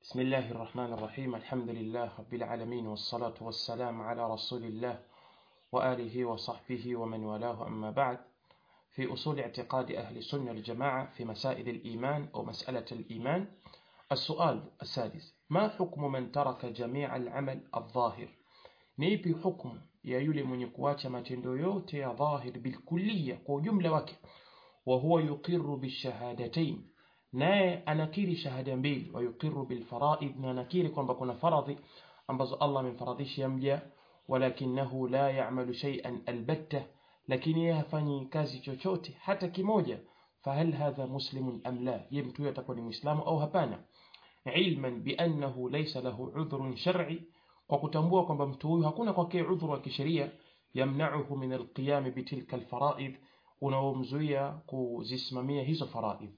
بسم الله الرحمن الرحيم الحمد لله رب العالمين والصلاة والسلام على رسول الله وآله وصحبه ومن والاه أما بعد في أصول اعتقاد أهل السنة الجماعة في مسائل الإيمان أو مسألة الإيمان السؤال السادس ما حكم من ترك جميع العمل الظاهر نيبي حكم ya yule mwenye kuacha matendo yote ya dhahir bilkulliya kwa ujumla wake wa huwa yuqiru bishahadatain naye anakiri shahada mbili wa yuqiru bilfaraid na anakiri kwamba kuna faradhi ambazo Allah amemfaradhishia mja walakinahu la ya'malu shay'an albatta lakini yeye hafanyi kazi chochote hata kimoja fahal hadha muslimun am la ye mtu huyo atakuwa ni muislamu au hapana ilman biannahu laysa lahu udhrun shar'i kwa kutambua kwamba mtu huyu hakuna kwake udhuru wa kisheria yamnauhu min alqiyam bitilka alfaraid unaomzuia kuzisimamia hizo faraid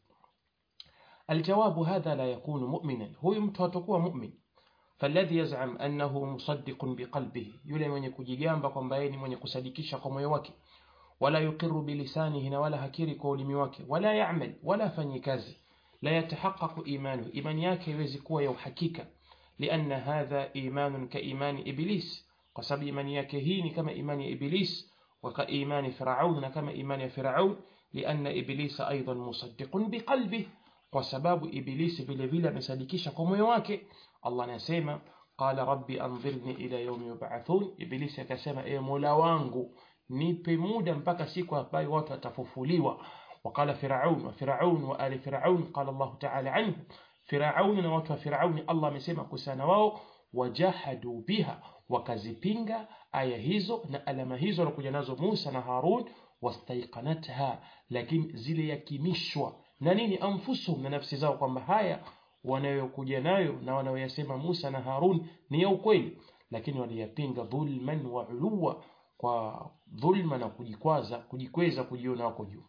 الجواب هذا لا يكون مؤمنا هو mtu مؤمن فالذي يزعم أنه مصدق بقلبه yule mwenye kujigamba kwamba yeye ni mwenye kusadikisha kwa moyo wake wala yuqiru bilisanihi na wala hakiri kwa ulimi wake wala ya'mal wala fanyi kazi la yatahaqqaqu imanu imani yake haiwezi kuwa ya uhakika لأن هذا إيمان كإيمان إبليس قصب إيمان يكهين كما إيمان إبليس وكإيمان فرعون كما إيمان فرعون لأن إبليس أيضا مصدق بقلبه وسباب إبليس بالفيلا مسالكيش قوم يواكي الله نسيما قال ربي أنظرني إلى يوم يبعثون إبليس كسيما إيه ملاوانغو nipe muda mpaka siku ambayo watu watafufuliwa وقال فرعون وفرعون وآل فرعون قال الله تعالى عنه Firauni na watu wa Firauni Allah amesema kuhusiana wao wajahadu biha wakazipinga aya hizo na alama hizo walokuja nazo Musa na Harun wastaiqanatha lakini zile yakimishwa na nini anfusuhum na nafsi zao kwamba haya wanayokuja nayo na wanayoyasema Musa na Harun ni ya ukweli lakini waliyapinga dhulman wa uluwa kwa dhulma na kujikwaza kujikweza kujiona wako juu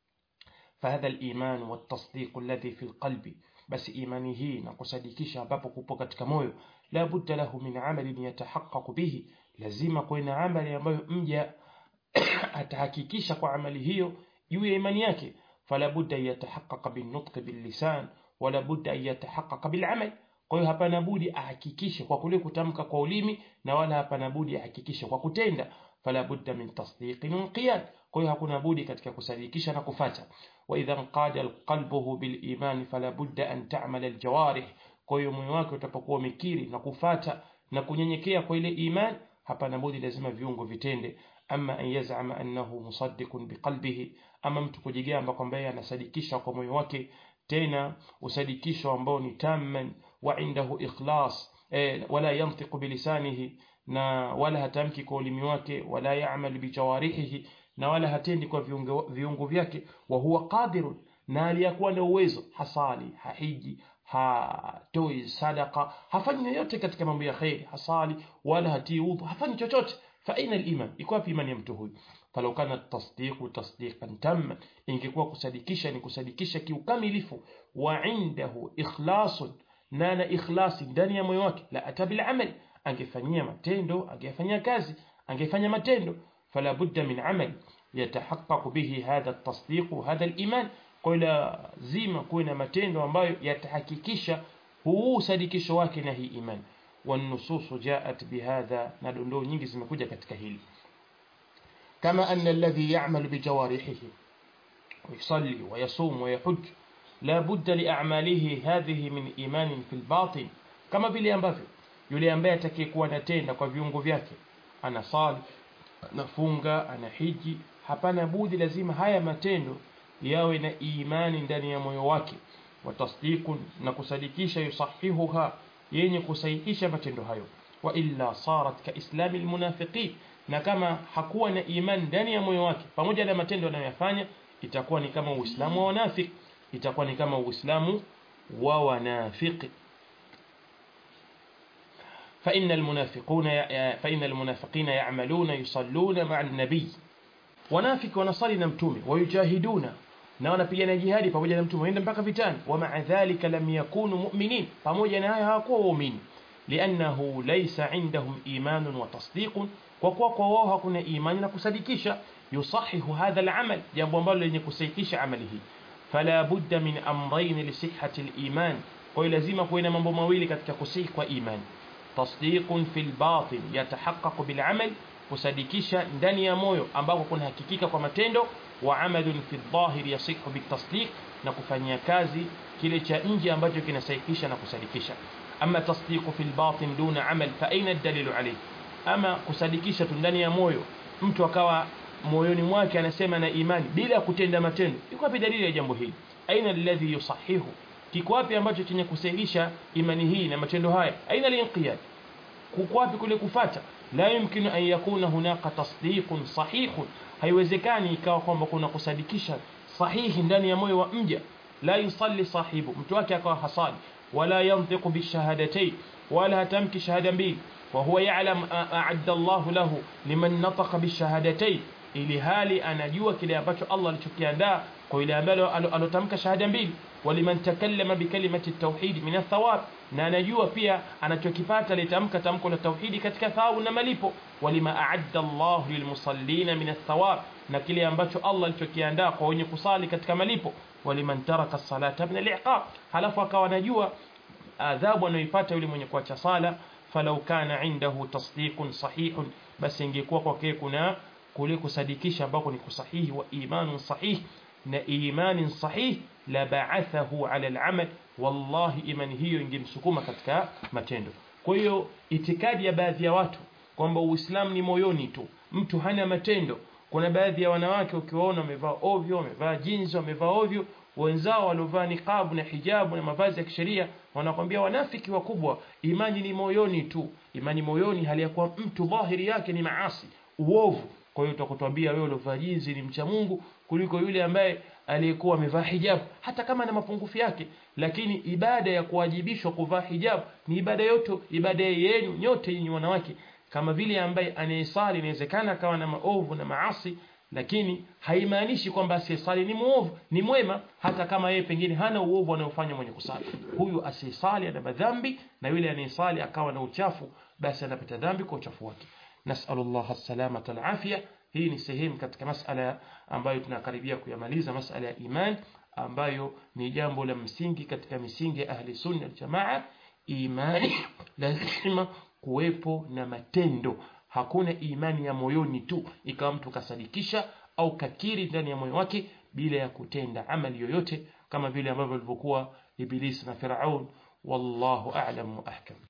فهذا الإيمان والتصديق الذي في القلب basi imani hii na kusadikisha ambapo kupo katika moyo la budda lahu min amalin yatahaqqaqu bihi lazima kuwe na amali ambayo mja atahakikisha kwa amali hiyo juu ya imani yake fala budda yatahaqqaqa bin nutq bil lisan wala budda yatahaqqaqa bil amal kwa hiyo hapana budi ahakikishe kwa kule kutamka kwa ulimi na wala hapana budi ahakikishe kwa kutenda fala budda min tasdiqin wa qiyad kwa hiyo hakuna budi katika kusadikisha na kufata wa idha qada qalbuhu bil iman fala budda an ta'mal al jawarih kwa hiyo moyo wake utapokuwa umekiri na kufata na kunyenyekea kwa ile iman hapana budi lazima viungo vitende ama an yaz'ama annahu musaddiqun biqalbihi ama mtu kujigamba kwamba yeye anasadikisha kwa moyo wake tena usadikisho ambao ni tamman wa indahu ikhlas eh, wala yantiqu bilisanihi na wala hatamki kwa ulimi wake wala ya'mal bijawarihi na wala hatendi kwa viungo, viungo vyake wa huwa qadirun na aliyakuwa na uwezo hasali hahiji hatoi sadaka hafanyi yoyote katika mambo ya khairi hasali wala hatii udhu hafanyi chochote fa aina al-iman iko wapi imani ya mtu huyu falau kana tasdiqu tasdiqan tamma ingekuwa kusadikisha ni kusadikisha kiukamilifu wa indahu ikhlasun na na ikhlasi ndani ya moyo wake la atabil amal angefanyia matendo angefanyia kazi angefanya matendo fala budda min amal yatahaqqaqu bihi hadha at-tasdiq hadha al-iman kwa lazima kuwe na matendo ambayo yatahakikisha huu sadikisho wake na hii imani والنصوص جاءت بهذا ندندو nyingi zimekuja katika hili كما أن الذي يعمل بجوارحه ويصلي ويصوم ويحج لا بد لأعماله هذه من إيمان في الباطن كما vile ambavyo yule ambaye atakayekuwa anatenda kwa viungo vyake anasali anafunga anahiji hapana budi lazima haya matendo yawe na imani ndani ya moyo wake watasdiqun na kusadikisha yusahihuha yenye kusahihisha matendo hayo wa illa sarat ka islami almunafiqin na kama hakuwa na imani ndani ya moyo wake pamoja na matendo anayoyafanya itakuwa ni kama uislamu wa wanafiki itakuwa ni kama uislamu wa wanafiki فإن المنافقون فإن المنافقين يعملون يصلون مع النبي wanafiki wanasali na mtume wayujahiduna na wanapigana jihadi pamoja na mtume waenda mpaka vitani wama dhalika lam yakunu mu'minin pamoja na haya hawakuwa waumini liannahu laysa indahum imanun wa tasdiqun kwa kuwa kwa wao hakuna imani na kusadikisha yusahihu hadha al-amal jambo ambalo lenye kusahihisha amali hii fala budda min amrayn li sihhati al-iman kwa kwa hiyo lazima kuwe na mambo mawili katika kusihi kwa imani tasdiqun fil batin yatahaqqaqu bil amal kusadikisha ndani ya moyo ambako kuna hakikika kwa matendo wa amalun fi dhahir yasihu bitasdiq na kufanyia kazi kile cha nje ambacho kinasahihisha na kusadikisha ama tasdiqu fil batin duna amal fa aina dalilu alayhi ama kusadikisha tu ndani ya moyo mtu akawa moyoni mwake anasema na imani bila kutenda matendo iko wapi dalili ya jambo hili aina alladhi yusahihu kiko wapi ambacho chenye kusahihisha imani hii na matendo haya aina al-inqiyad kuko wapi kule kufata la yumkinu an yakuna hunaka tasdiqun sahihun haiwezekani ikawa kwamba kuna kusadikisha sahihi ndani ya moyo wa mja la yusalli sahibu mtu wake akawa hasali wala yantiqu bishahadatayn wala hatamki shahada mbili وهو يعلم أعد الله له لمن نطق بالشهادتين ili hali anajua kile ambacho Allah alichokiandaa kwa ile ambalo alotamka shahada mbili waliman takallama bikalimati tauhid min athawab na anajua pia anachokipata litamka tamko la tauhidi katika thawabu na malipo walima a'adda Allah lilmusallina min athawab na kile ambacho Allah alichokiandaa kwa wenye kusali katika malipo waliman taraka salata min al-iqab halafu akawa anajua adhabu anayoipata yule mwenye kuacha sala falau kana indahu tasdiqun sahihun basi ingekuwa kwake kuna kule kusadikisha ambako ni kusahihi wa imanun sahih na imanin sahih la ba'athahu ala al-amal wallahi imani hiyo ingemsukuma katika matendo kwa hiyo itikadi ya baadhi ya watu kwamba uislamu ni moyoni tu mtu hana matendo kuna baadhi ya wanawake ukiwaona wamevaa ovyo wamevaa jinsi wamevaa ovyo wenzao waliovaa niqabu na hijabu na mavazi ya kisheria wanakwambia wanafiki wakubwa imani ni moyoni tu imani moyoni hali ya kuwa mtu dhahiri yake ni maasi uovu kwa hiyo utakutwambia wewe uliovaa jinsi ni mcha Mungu kuliko yule ambaye aliyekuwa amevaa hijabu hata kama na mapungufu yake lakini ibada ya kuwajibishwa kuvaa hijabu ni ibada yote ibada yenu nyote nyinyi wanawake kama vile ambaye anayesali inawezekana akawa na maovu na maasi lakini haimaanishi kwamba asiyesali ni muovu ni mwema hata kama yeye pengine hana uovu anayofanya mwenye kusali huyu asiyesali ana madhambi na yule anayesali akawa na uchafu basi anapata dhambi kwa uchafu wake nasallallahu salamata alafia hii ni sehemu katika masala ambayo tunakaribia kuyamaliza masala ya iman ambayo ni jambo la msingi katika misingi ya ahli sunna aljamaa imani lazima kuwepo na matendo hakuna imani ya moyoni tu ikawa mtu kasadikisha au kakiri ndani ya moyo wake bila ya kutenda amali yoyote kama vile ambavyo ilivyokuwa Ibilisi na Firaun wallahu a'lam wa ahkam